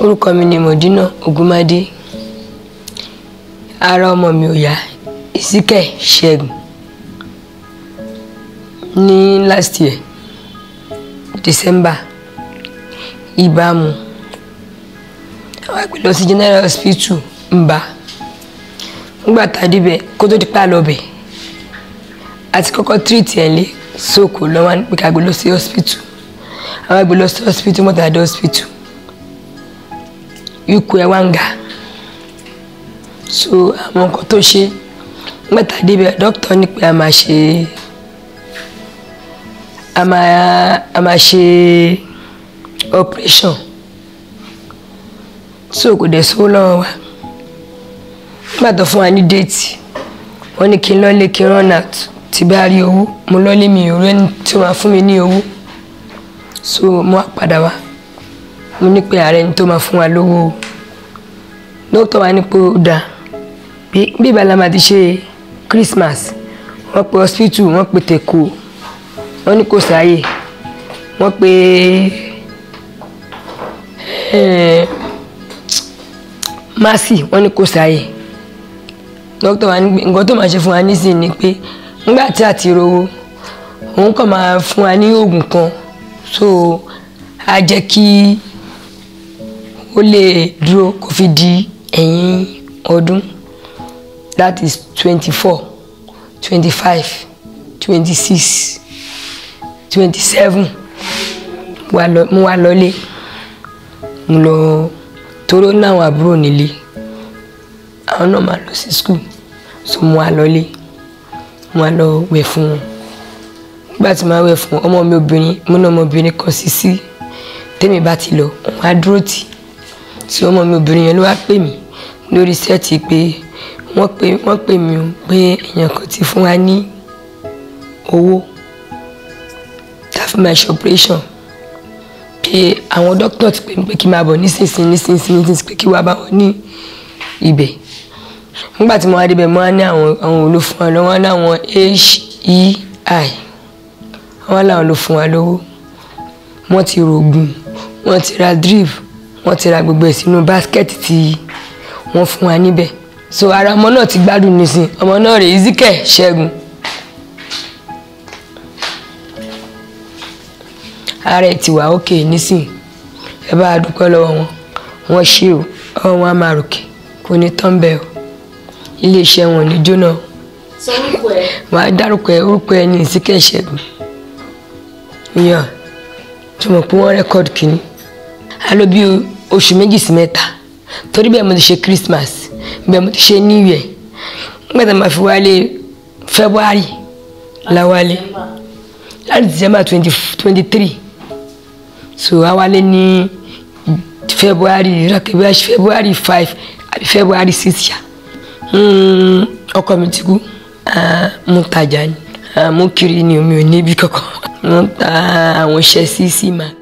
orúkọ mi ni Mọ̀dínà Ògúnmádé ara ọmọ mi ò yá Ezekiel Ṣẹ́gun ní last year December ìbámu àwọn àgbẹ̀ lọ sí General Hospital Mba nígbà tá a débẹ̀ kó tó di pa lọ́bẹ̀ àti kọ́kọ́ treat ẹ̀ lé sóko lọ́wọ́ ní pé ká gbé lọ sí hospital àwọn àgbẹ̀ lọ sí hospital mọ́tò àdé hospital ikú ẹ̀ wá ń ga so àwọn nǹkan tó ṣe nígbà tá a débẹ̀ dókítà ní pé a máa ṣe a máa a máa ṣe operation so kò dẹ̀ sówó lọ́wọ́ wa nígbà tó fún wa ní déètì wọ́n ní kí n lọ́lé kí n run out tí bá rí owó mo lọ́lé mi ò rẹ́ni tí wọ́n á fún mi ní owó so mo wá padà wá mo ní pé ààrẹ ni tó máa fún wa lówó o dókítà wa ní pé ó dáa bí ìbálá máa ti ṣe Christmas wọ́n pe hospital wọ́n pe tèkó wọ́n ní kò sáàyè wọ́n pe Mercy wọ́n ní kò sáàyè dókítà wa ní pé nǹkan tó máa ṣe fún wa nísìnyí ni pé nígbà tí a ti rówó òun kàn máa fún wa ní oògùn kan so á jẹ́ kí ó lè dúró kó fi di ẹ̀yìn ọdún that is twenty-four twenty-five twenty-six twenty-seven mo wá lọlé mo lọ toró náwọn àbúrò nílé àwọn náà máa lọ sí school so mo wá lọlé mo wá lọ wẹ̀ fún wọn nígbà tí mo wá wẹ̀ fún ọmọ mi obìnrin mo náà ọmọbìnrin kan sí sí tèmi bá ti lọ wọn á dúró tì tí ọmọ mi obìnrin yẹn ló wá pè mí lórí sẹ́ẹ̀tì pé wọ́n pè wọ́n pè mí o pé èèyàn kan ti fún wa ní owó tàfi máa ṣe operation pé àwọn dókítà ti pè mí pé kí n máa bọ̀ nísinsìnyí nísinsìnyí nísinsìnyí pé kí wàá bá wọn ní ibẹ̀ nígbà tí mo wá débẹ̀ mo wá ní àwọn àwọn olófún wa lọ́wọ́ ní àwọn HEI wọ́n láwọn ló fún wa lówó wọ́n ti rògùn wọ́n ti ra drip wọ́n ti ra gbogbo ẹ̀ sínú báskẹ́ẹ̀tì tí wọ́n fún wa níbẹ̀ so ara ọmọ náà ti gbádùn nísìn ọmọ náà rè Ezekiel Ṣẹ́gun ara ẹ̀ ti wà ókè nísìn ẹ bá a dúpẹ́ lọ́wọ́ wọn wọ́n ṣe o ọwọ́ wọn á máa ròkè kò ní tán bẹ́ẹ̀ o iléeṣẹ́ wọn ò ní jóná o sọ orúkọ ẹ wàá dárúkọ ẹ orúkọ ẹ ní Ezekiel Ṣẹ́gun yàn tó mọ̀ pé wọ́n rẹ́kọ̀dù kìíní a lò bí oṣù méjì sí mẹ́ta torí bẹ́ẹ̀ mo ti ṣe Christmas bẹ́ẹ̀ mo ti ṣe New Year nígbà tí a máa fi wálé February la wálé láti December twenty twenty three so a wálé ní February rákẹ́bí February five àbí February six ya ọkọ mi ti kú mo tajà ni mo kiri ni omi ò níbi kankan mo ta àwọn iṣẹ́ sí sí máa.